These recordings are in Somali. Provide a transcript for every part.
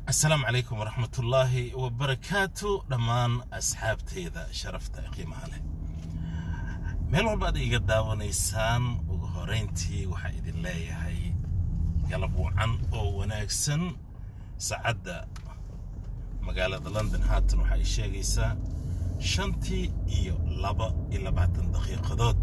asalaamu calaykum waraxmatullaahi wabarakaatu dhammaan asxaabteyda sharafta ee qiimaha leh meel walba ad iga daawanaysaan ugu horeyntii waxaa idin leeyahay galab wacan oo wanaagsan saacadda magaalada london haatan waxaa ay sheegaysaa shantii iyo laba iyo labaatan daqiiqadood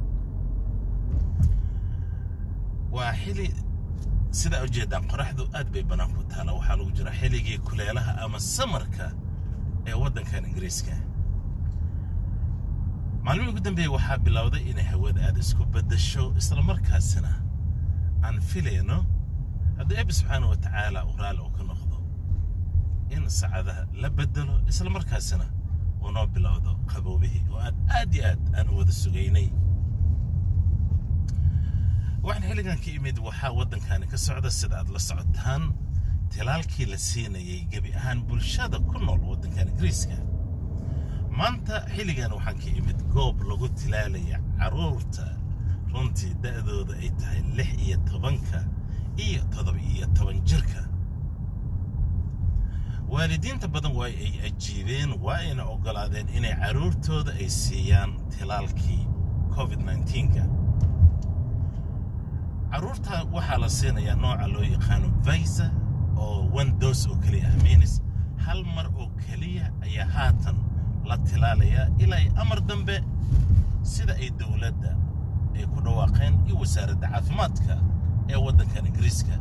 waa xili sidaa ujeedaan qoraxdu aad bay bannaan ku taala waxaa lagu jira xilligii kuleelaha ama samarka ee waddankan ingiriiska maalmihii ugu dambeeyey waxaa bilowday inay hawada aad isku beddasho islamarkaasina aan filayno haddii eebbi subxaana wa tacaala uu raalli uu ka noqdo in saacadaha la beddelo islamarkaasina uu noo bilowdo qaboobihii oo aad aad iyo aad aan u wada sugaynay waxaan xilligan ka imid waxaa waddankani ka socda sida aad la socotaan tilaalkii la siinayay gebi ahaan bulshada ku nool waddankan ingiriiska maanta xilligan waxaan ka imid goob lagu tilaalaya carruurta runtii da'dooda ay tahay lix iyo tobanka iyo toddoba iyo toban jirka waalidiinta badan waa ay ajiibeen waa ayna oggolaadeen inay carruurtooda ay siiyaan tilaalkii covid nka carruurta waxaa la siinayaa nooca loo yaqaano visa oo one dos oo keliya ah minis hal mar oo keliya ayaa haatan la tilaalayaa ilaa ay amar dambe sida ay dowladda ay ku dhawaaqeen iyo wasaaradda caafimaadka ee waddankan ingiriiska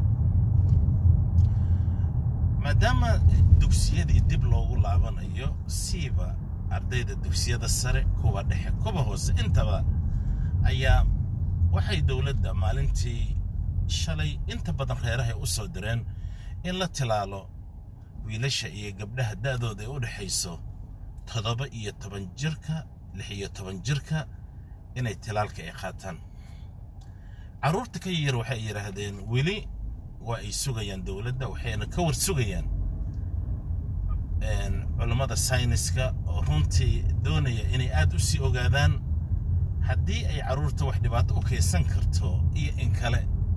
maadaama dugsiyadii dib loogu laabanayo siiba ardayda dugsiyada sare kuwa dhexe kuwa hoose intaba ayaa waxay dowladda maalintii shalay inta badan reerahay u soo direen in la tilaalo wiilasha iyo gabdhaha da'dooda ay u dhexayso toddoba iyo toban jirka lix iyo toban jirka inay tilaalka ay qaataan carruurta ka yar waxay yidhaahdeen weli waa ay sugayaan dowladda waxayna ka war sugayaan culammada sayniska oo runtii doonaya inay aad u sii ogaadaan haddii ay carruurta wax dhibaato u kaysan karto iyo in kale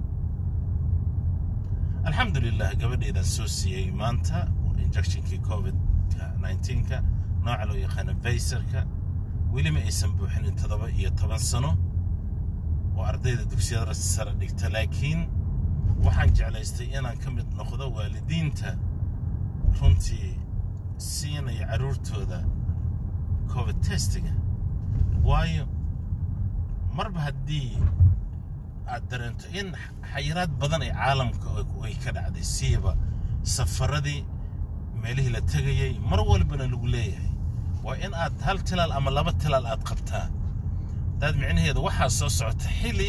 alxamdulilah gabadheedaan soo siiyey maanta injectionkii covid-ka nka nooca loo yaqaano vaysarka weli ma aysan buuxinin toddoba iyo toban sano oo ardayda dugsiyada sare dhigta laakiin waxaan jeclaystay inaan ka mid noqdo waalidiinta runtii siinaya carruurtooda covid testiga waayo marba haddii aad dareento in xayiraad badan ee caalamka ay ka dhacday siiba safaradii meelihii la tegayay mar walbana lagu leeyahay waa in aad hal tilaal ama laba tilaal aad qabtaa daad micnaheedu waxaa soo socota xili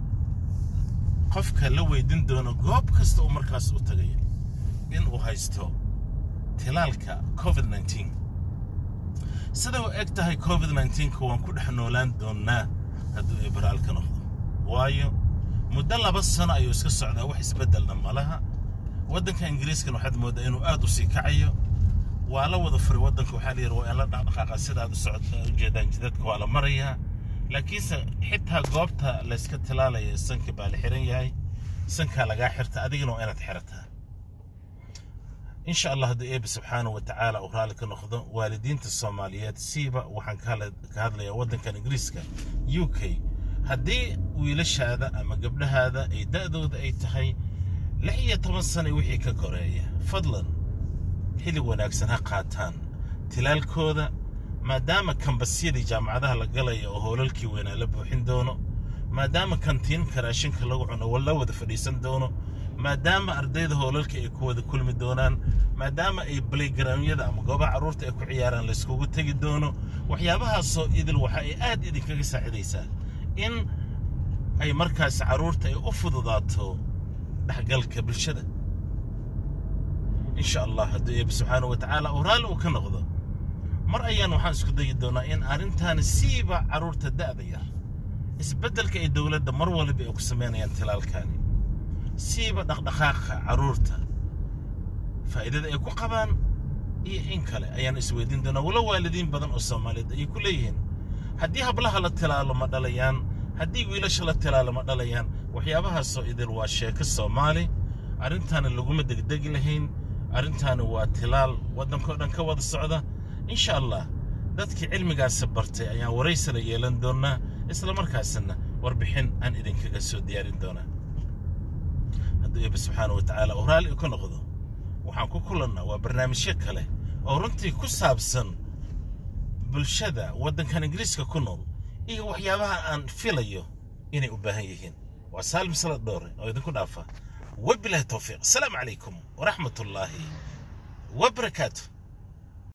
qofka la weydin doono goob kasta uu markaas u tagayo in uu haysto tilaalka covid sida u eg tahay covid nka waan ku dhex noolaan doonnaa hadduu ibraal ka noqdo waayo muddo laba sano ayuu iska socdaa wax isbeddelna malaha waddanka ingiriiskan waxaad mooddaa inuu aad u sii kacayo waa la wada furay waddanka waxaa layidhi waa in la dhaqdhaqaaqa sidaad u socota ujeedaan jidadka waa la marayaa laakiinse xitaa goobta layska tilaalaya sanka baa la xiran yahay sankaa lagaa xirta adigana waa inaad xirataa insha allah haddii eebbi subxaana wa tacaala uu raalli ka noqdo waalidiinta soomaaliyeed siiba waxaan ka hadlayaa waddankan ingiriiska u k haddii wiilashaada ama gabdhahaada ay da'dooda ay tahay lix iyo toban sana wixii ka koreeya fadlan xillig wanaagsan ha qaataan tilaalkooda maadaama kambasyadii jaamacadaha la galaya oo hoolalkii weynaa la buuxin doono maadaama kantiinka raashinka lagu cuno la wada fadhiisan doono maadaama ardayda hoolalka ay ku wada kulmi doonaan maadaama ay balaygaroonyada ama goobaha carruurta ay ku ciyaaraan layskugu tegi doono waxyaabahaasoo idil waxa ay aad idinkaga saacidaysaa in ay markaas carruurta ay u fududaato dhexgalka bulshada insha allah hadduu eebbi subxaana wa tacaala uu raalli uu ka noqdo mar ayaan waxaan isku dayi doonaa in arrintaani siiba carruurta da'da yar isbeddelka ay dowladda mar waliba ay ku samaynayaan tilaalkaani siiba dhaqdhaqaaqa carruurta faa'iidada ay ku qabaan iyo in kale ayaan isweydiin doonaa walo waalidiin badan oo soomaaliyeed ayay ku leeyihiin haddii hablaha la tilaalo ma dhalayaan haddii wiilasha la tilaalo ma dhalayaan waxyaabahaasoo idil waa sheeko soomaali arrintaana laguma degdegi lahayn arrintaani waa tilaal waddankao dhan ka wada socda insha allah dadkii cilmigaasi bartay ayaan waraysana yeelan doonnaa isla markaasina warbixin aan idinkaga soo diyaarin doonaa hadduu eebbe subxaana wa tacaala uu raalli ka noqdo waxaan ku kulannaa waa barnaamijyo kale oo runtii ku saabsan bulshada waddankan ingiriiska ku nool iyo waxyaabaha aan filayo inay u baahan yihiin waa saalim salad dhoore oo idinku dhaafa wabilahi towfiiq asalaamu calaykum waraxmat ullaahi wabarakaatu